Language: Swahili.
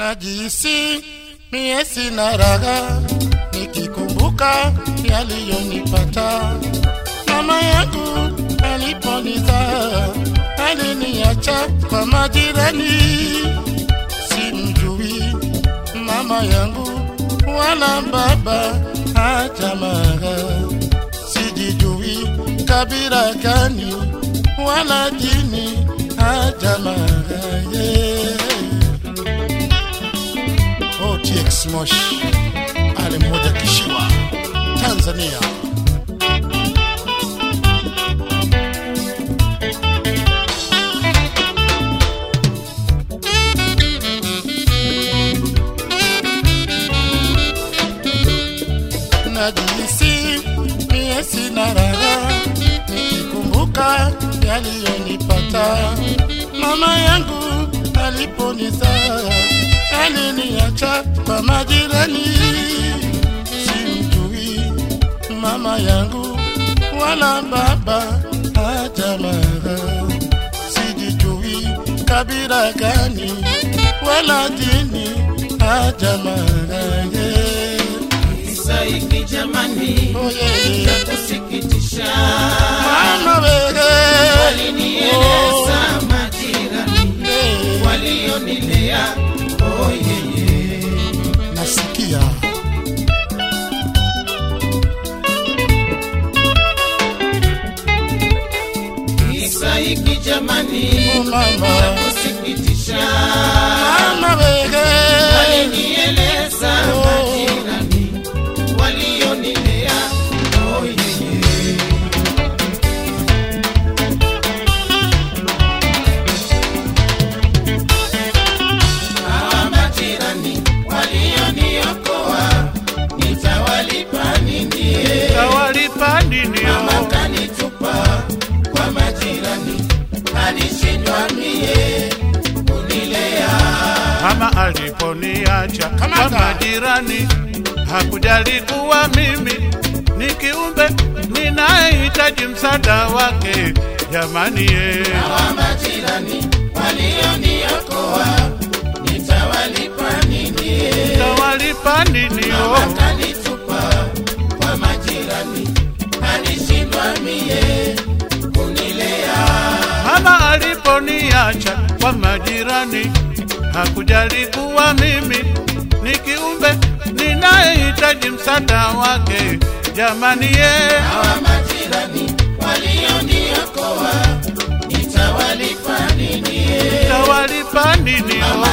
najisi mie sina raha nikikumbuka yaliyonipata mama yangu aliponizaa aliniacha kwa majirani simjui mama yangu wala baba hata mara sijijui kabila gani wala dini hata mara yeah. OTX Moshi ale mmoja kishiwa Tanzania najihisi mie sina raha nikikumbuka yaliyonipata mama yangu aliponizaa aliniacha kwa majirani simjui mama yangu wala baba hata mara sijijui kabila gani wala dini hata mara yeah. Saiki jamani, Oh, yeah. ya kusikitisha, Mama wewe walinieleza majirani Eh, walionilea, oh yeye nasikia Isaiki jamani, Oh, mama ya kusikitisha, mama wewe walinieleza Oh. majirani walionilea, oh yeye hawa majirani walioniokoa, nitawalipa nini? Tawalipa nini? Mama kanitupa kwa majirani, alishindwa mie kunilea. Mama aliponiacha kwa Kamata. majirani, hakujali kuwa mimi ni kiumbe ninayehitaji msaada wake. Jamani ye, Hawa majirani walioniokoa, nitawalipa nini? tawalipa nini? Mama Oh, kanitupa kwa majirani, alishindwa mie kunilea. mama aliponiacha kwa majirani, hakujali kuwa mimi ni kiumbe ninayehitaji msaada wake. Jamani ye, Hawa majirani walioniokoa, nitawalipa nini? tawalipa nini? Mama